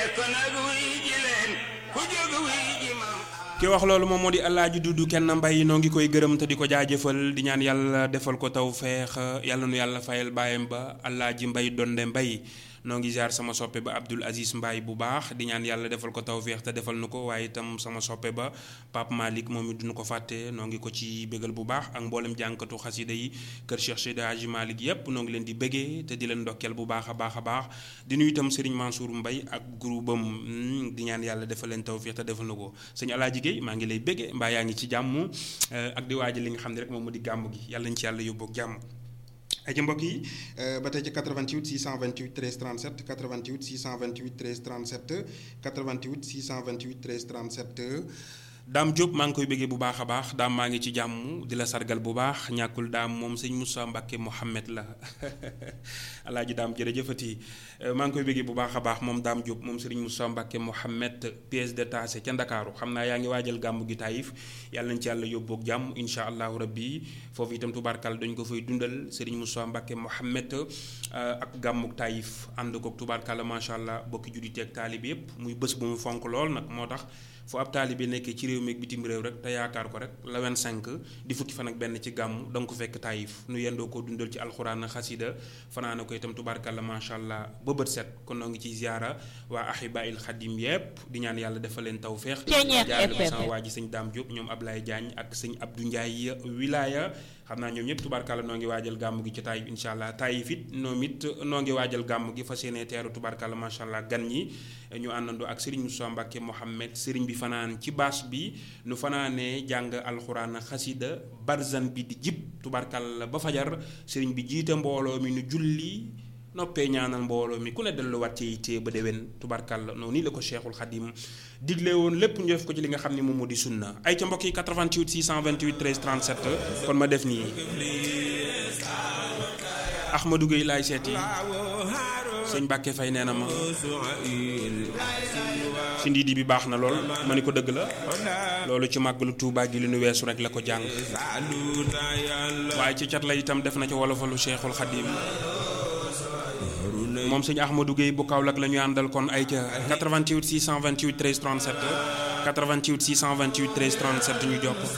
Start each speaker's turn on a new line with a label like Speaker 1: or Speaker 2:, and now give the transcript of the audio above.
Speaker 1: kon nag wuy ji leen ku jóg wuy ji mam
Speaker 2: ki wax loolu moom moo di Alaaji Dudu kenn mbay noo ngi koy gërëm te di ko jaajëfal di ñaan yàlla defal ko taw feex yàlla nu yàlla fayal baayam ba Alaaji Mbay donde mbay noo ngi ziar sama soppe ba Abdul Aziz Mbaye bu baax di ñaan yàlla defal ko taw feex te defal nu ko waaye itam sama soppe ba Pape Malick moom it duñu ko fàtte noo ngi ko ci bégal bu baax ak mboolem jànkatu xasida yi kër Cheikh Seydi Hadji Malick yépp noo ngi leen di bégee te di leen ndokkeel bu baax a baax a baax di nuyu itam Serigne Mansour Mbaye ak groupe am di ñaan yàlla defal leen taw feex te defal nu ko sëñ Alaaji Guèye maa ngi lay bégee mbaa yaa ngi ci jàmm ak di waaja li nga xam ne rek moom mu di gàmm gi yàlla ñu ci yàlla yóbboog jàmm ay ci mbokk yi ba tey ci 88 628 13 37 88 628 13 37 88 628 13 37 daam Diop maa ngi koy bëggee bu baax a baax daam maa ngi ci jàmm di la sargal bu baax ñàkkul daam moom sëñ Moussa Mbacke Mohamed la alaaji daam jërëjëfati maa ngi koy bëggee bu baax a baax moom daam Diop moom sëriñ Moussa Mbacke Mohamed pièce détachée ca Ndakaaru xam naa yaa ngi waajal gàmmu gi Taïf yàlla nañ ci yàlla yóbboog jàmm incha allahu rabbi foofu itam tubaarkal dañ ko fay dundal sëriñ Moussa Mbacke Mohamed ak gàmmuk Taïf ànd koog tubaarkal macha allah bokki juddite ak taalibi yépp muy bés bu mu fonk lool nag moo tax fu ab taalibe nekkee ci réew mi ak bitim réew rek te yaakaar ko rek la 25 di fukki fan ak benn ci gàmm da nga ko fekk taayif nu yendoo ko dundal ci alxuraan xasida fanaana ko itam tubaarkàlla macha allah ba bët set kon noo ngi ciy ziara waa ahibail xadim yépp di ñaan yàlla defal leen tawféex jaarale ko sama waa ji sëñ Daam Diop ñoom Ablaye Diagne ak sëñ Abdou Ndiaye wilaya xam naa ñoom ñëpp tubaarkàlla noo ngi waajal gàmm gi ci taayif incha allah taayif it noom it noo ngi waajal gàmm gi fas yéene teeru tubaarkàlla macha allah gan ñi ñu àndandoo ak Serigne Moussa Mbacke Mohamed Serigne bi fanaan ci baas bi nu fanaanee jàng alxuraan xasida barzan bi di jib tubaarkàlla ba fajar Serigne bi jiite mbooloo mi nu julli noppee ñaanal mbooloo mi ku ne delluwaat ci yitte ba déwén tubaarkàlla noonu nii la ko Cheikhul Khadim digle woon lépp ñu def ko ci li nga xam ne moom moo di sunna ay ca mbokk yi 88 628 13 37 kon ma def nii Ahmadou Gueye laay seeti sëñ Mbàkke Fay nee na ma si ndiidi bi baax na lool ma ni ko dëgg la loolu ci màggalu Tuubaa gi li nu weesu rek la ko jàng waaye ci cat la itam def na ci wolofalu Cheikhul Khadim moom sëñ Ahmadou Gueye bu Kaolack la ñu àndal kon ay ca 88 628 13 37 88 628 13 37 ñu jokk